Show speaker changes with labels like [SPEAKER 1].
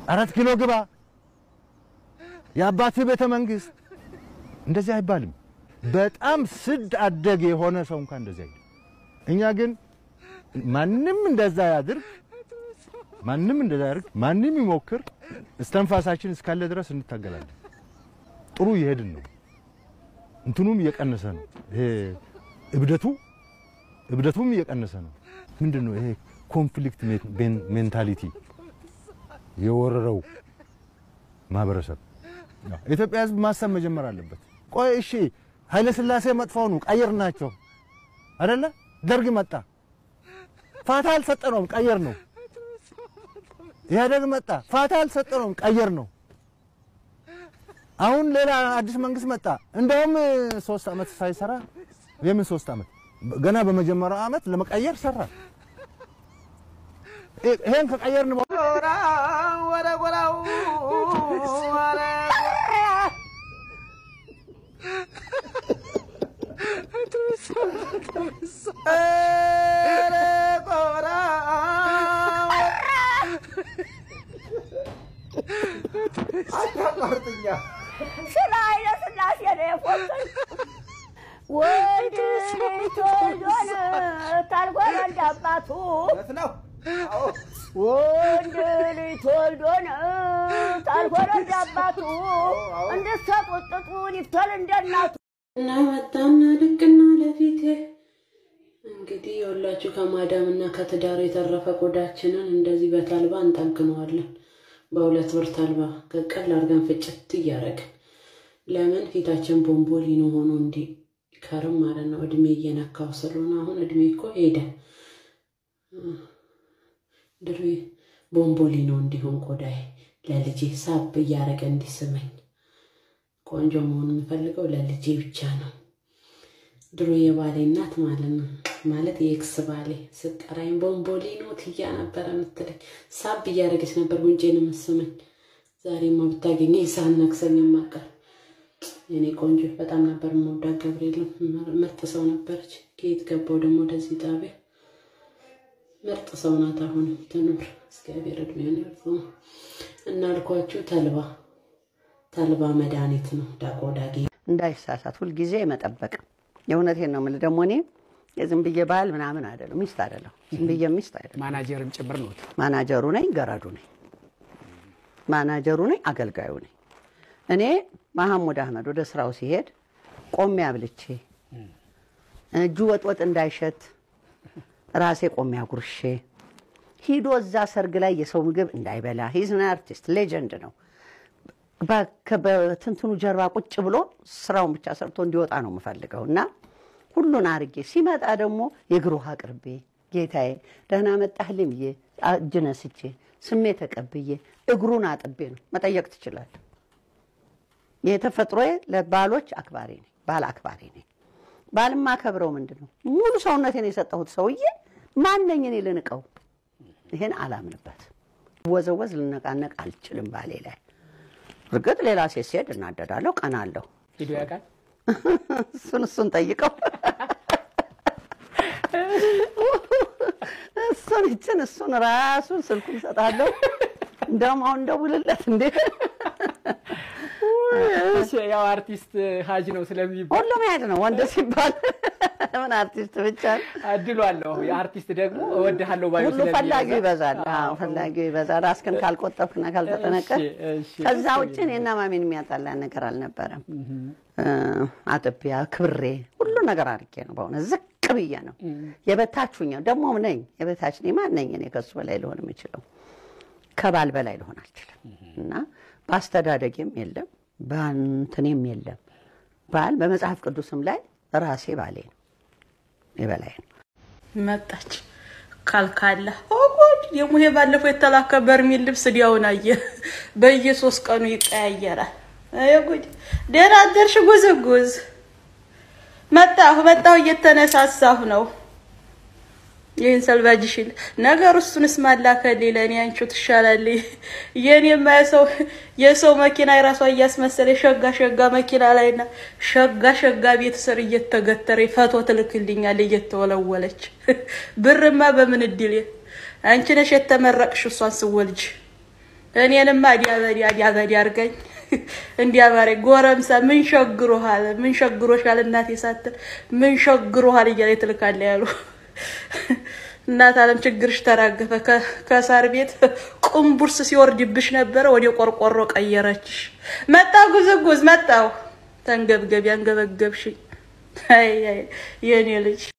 [SPEAKER 1] አራት ኪሎ ግባ፣ የአባትህ ቤተ መንግስት እንደዚህ አይባልም። በጣም ስድ አደግ የሆነ ሰው እንኳን እንደዚህ አይልም። እኛ ግን ማንም እንደዛ ያድርግ፣ ማንም እንደዛ ያድርግ፣ ማንም ይሞክር፣ እስተንፋሳችን እስካለ ድረስ እንታገላለን። ጥሩ እየሄድን ነው። እንትኑም እየቀነሰ ነው። ይሄ እብደቱ እብደቱም እየቀነሰ ነው። ምንድን ነው ይሄ ኮንፍሊክት ሜንታሊቲ የወረረው ማህበረሰብ የኢትዮጵያ ሕዝብ ማሰብ መጀመር አለበት። ቆይ እሺ ኃይለ ሥላሴ መጥፎ ነው ቀየር ናቸው አይደለ? ደርግ መጣ ፋታ አልሰጠነውም ቀየር ነው። ኢህአደግ መጣ ፋታ አልሰጠነውም ቀየር ነው። አሁን ሌላ አዲስ መንግስት መጣ። እንደውም ሶስት ዓመት ሳይሰራ የምን ሶስት ዓመት ገና በመጀመሪያው ዓመት ለመቀየር ሰራ። ይሄን ከቀየርን በኋላ
[SPEAKER 2] ወደ ጎራው
[SPEAKER 3] ስለ ኃይለ ሥላሴ ነው የፎቶኝ። ወንድ ልጅ ተወልዶን ታልጎረንድ አባቱ ወንድ ልጅ ተወልዶን ታልጎረንድ አባቱ እንድትሰጡት ጥጡን ይፍተል እንደ እናቱ
[SPEAKER 4] እና መጣና ልቅና ለፊቴ እንግዲህ የሁላችሁ ከማዳም እና ከትዳር የተረፈ ቆዳችንን እንደዚህ በታልባ እንጠግነዋለን። በሁለት ብር ታልባ ቀቀል አድርገን ፍጭት እያደረግን ለምን ፊታችን ቦምቦሊኖ ሆኖ እንዲከርም ማለት ነው። እድሜ እየነካው ስለሆነ አሁን እድሜ እኮ ሄደ። ድሬ ቦምቦሊኖ እንዲሆን ቆዳዬ ለልጄ ሳብ እያደረገ እንዲስመኝ ቆንጆ መሆን የምፈልገው ለልጄ ብቻ ነው። ድሮ የባሌ እናት ማለት ነው ማለት የኤክስ ባሌ ስጠራኝ ቦምቦሊኖ ትያ ነበረ የምትለኝ ሳብ እያደረገች ነበር ጉንጬን የምስመኝ። ዛሬማ ብታገኘ የሳን ነክሰኝ ማቀር የኔ ቆንጆ በጣም ነበር የምወዳት ገብርኤል ምርጥ ሰው ነበረች። ከየት ገባው ደግሞ ወደዚህ ጣቢያ ምርጥ ሰው ናት። አሁን ትኑር እግዚአብሔር እድሜውን ያርዝም። እናልኳችሁ ተልባ ተልባ መድኃኒት ነው። ዳቆ ዳጌ
[SPEAKER 5] እንዳይሳሳት ሁልጊዜ መጠበቅ። የእውነቴን ነው የምልህ። ደግሞ እኔ የዝም ብዬ ባል ምናምን አይደለም፣ ሚስት አይደለም፣ ዝም ብዬ ሚስት አይደለም።
[SPEAKER 6] ማናጀርም ጭምር ነው።
[SPEAKER 5] ማናጀሩ ነኝ፣ ገረዱ ነኝ፣ ማናጀሩ ነኝ፣ አገልጋዩ ነኝ። እኔ መሐሙድ አህመድ ወደ ስራው ሲሄድ ቆሜ አብልቼ እጁ ወጥወጥ እንዳይሸት ራሴ ቆሜ አጉርሼ ሂዶ እዛ ሰርግ ላይ የሰው ምግብ እንዳይበላ ሂዝን አርቲስት ሌጀንድ ነው። በትንትኑ ጀርባ ቁጭ ብሎ ስራውን ብቻ ሰርቶ እንዲወጣ ነው የምፈልገው እና ሁሉን አርጌ ሲመጣ ደግሞ የእግር ውሃ አቅርቤ ጌታዬ ደህና መጣህልኝ ብዬ እጅ ነስቼ ስሜ ተቀብዬ እግሩን አጥቤ ነው መጠየቅ ትችላለህ። የተፈጥሮዬ ለባሎች አክባሪ ነኝ፣ ባል አክባሪ ነኝ። ባል ማከብረው ምንድን ነው ሙሉ ሰውነቴን የሰጠሁት ሰውዬ ማነኝ እኔ ልንቀው? ይሄን አላምንበት። ወዘወዝ ልነቃነቅ አልችልም ባሌ ላይ። እርግጥ ሌላ ሴት ሲሄድ እናደዳለሁ፣ ቀናለሁ።
[SPEAKER 6] ሂዶ ያውቃል።
[SPEAKER 5] እሱን እሱን ጠይቀው እሱን ይችን እሱን ራሱን ስልኩን እሰጣለሁ። እንደውም አሁን እንደውልለት እንዴ
[SPEAKER 6] ያው አርቲስት ሀጅ ነው ስለሚባል
[SPEAKER 5] ሁሉም ያድ ነው ወንድ ሲባል ምን አርቲስት ብቻ ነው።
[SPEAKER 6] እድሉ አለው። የአርቲስት ደግሞ እወድሃለሁ ባዩ
[SPEAKER 5] ሁሉ ፈላጊው ይበዛል። አዎ ፈላጊው ይበዛል። ራስህን ካልቆጠብክና ካልተጠነቀቅ
[SPEAKER 6] እሺ፣ እሺ።
[SPEAKER 5] ከዛ ውጭ እኔና ማሜን የሚያጣላ ነገር አልነበረም። አጥቢያ ክብሬ ሁሉ ነገር አድርጌ ነው በእውነት ዝቅ ብዬ ነው የበታችሁኛ ደግሞ ነኝ የበታች ነኝ። ማን ነኝ እኔ ከሱ በላይ ልሆን የምችለው? ከባል በላይ ልሆን አልችልም። እና በአስተዳደጌም የለም በእንትኔም የለም ባል በመጽሐፍ ቅዱስም ላይ ራሴ ባሌ ነው የበላይ ነው።
[SPEAKER 7] መጣች ካልካላ ኦጎድ የሙሄ ባለፈው የተላከ በርሜል ልብስ ዲያውን አየ በየሶስት ቀኑ ይቀያየራል። አይ ጉድ! ደህና አደርሽ ጉዝጉዝ? መጣሁ መጣሁ እየተነሳሳሁ ነው። ይህን ሰልባጅሽል ነገር እሱንስ ማላከል ለእኔ አንቺው ትሻላለች። የኔማ የሰው የሰው መኪና የራሷ እያስመሰለ ሸጋ ሸጋ መኪና ላይና ሸጋ ሸጋ ቤት ስር እየተገተረ ፈቶ ትልክልኛል እየተወለወለች። ብርማ በምን እድል አንቺ ነሽ የተመረቅሽ እሷን ስወልጅ እኔንማ ዲያበዲ ዲያበዲ አድርገኝ እንዲያባሪ ጎረምሳ ምን ሸግሮሃል? ምን ሸግሮሻል እናቴ ሳትል ምን ሸግሮሃል እያለ ትልካለ ያሉ እናት አለም ችግርሽ ተራገፈ። ከ- ከሳር ቤት ቁምቡርስ ሲወርድብሽ ነበረ ወደ ቆርቆሮ ቀየረችሽ። መጣው ጉዝጉዝ መጣው ተንገብገቢ አንገበገብሽኝ። አይ አይ የኔ ልጅ